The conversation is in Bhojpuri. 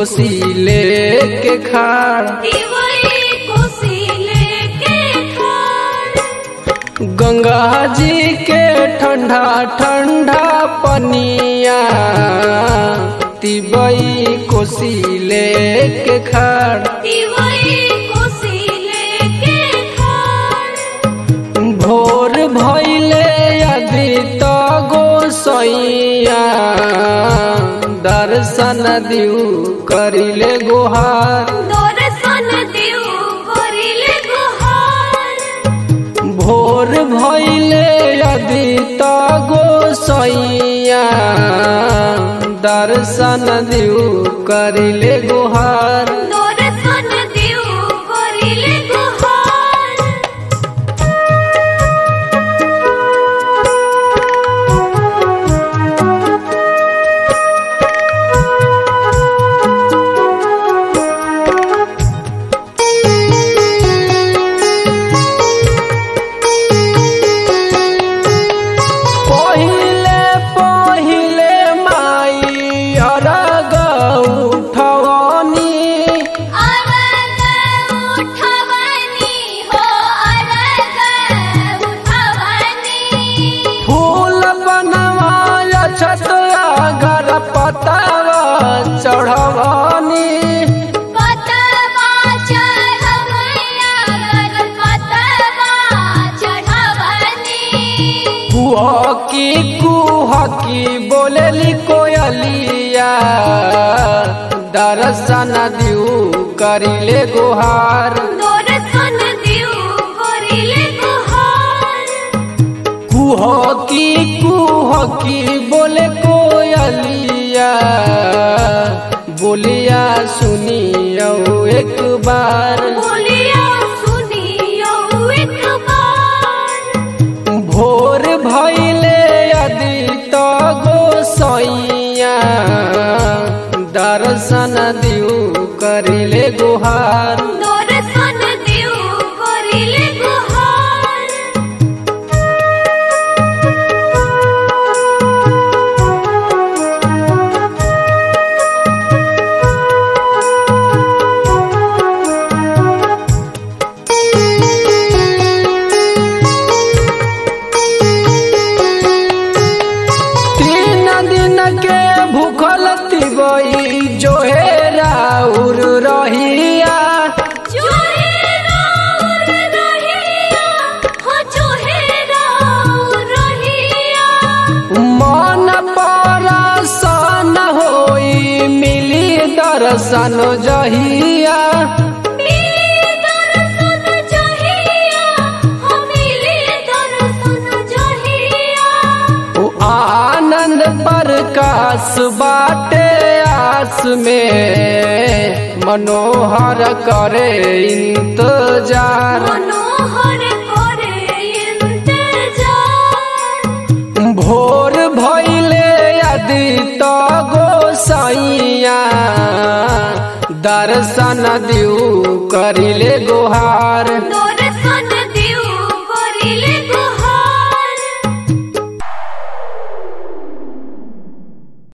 कोसी लेके खाड़ दिवई कोसी लेके खाड़ गंगा जी के ठंडा ठंडा पनिया तिबई कोसी लेके खाड़ दिवई कोसी लेके खाड़ भोर भैले यदि तो गोसैया दर्शन दिउ करिले गुहार दर्शन दिउ करिले गुहार भोर भैले यदि तो गोसैया दर्शन दिउ करिले गुहार दर्शन दिउ करिले गुहार पहिले पहिले माई अरग उठवनी अरग उठवनी हो अरग उठवनी फूल बनवाया छतया घर पतावा चढ़वनी पतवा चढ़वैया गर पतवा चढ़वनी कुहकी कुहकी बोलेली कोयलिया दर्शन दिउ करिले गुहार दर्शन दिउ करिले गुहार कुहकी कुहकी बोले कोयलिया बोलिया सुनियो एक बार बोलिया सुनियो एक बार भोर भैले यदि तो गोसैया दर्शन दिउ करिले गुहार दर्शन दिउ करिले गुहार तीन दिन के भूखल तिबई जो हे राउर रहिया जोहे राउर रहिया हो जोहे राउर रहिया मन परसन होई मिली दर्शन जहिया मिली दर्शन जहिया हो मिली दर्शन जहिया ओ आनंद प्रकाश बाटे आस में मनोहर करे इंतजार मनोहर करे इंतजार भोर भैले यदि तो गोसैया दर्शन दिउ करिले गुहार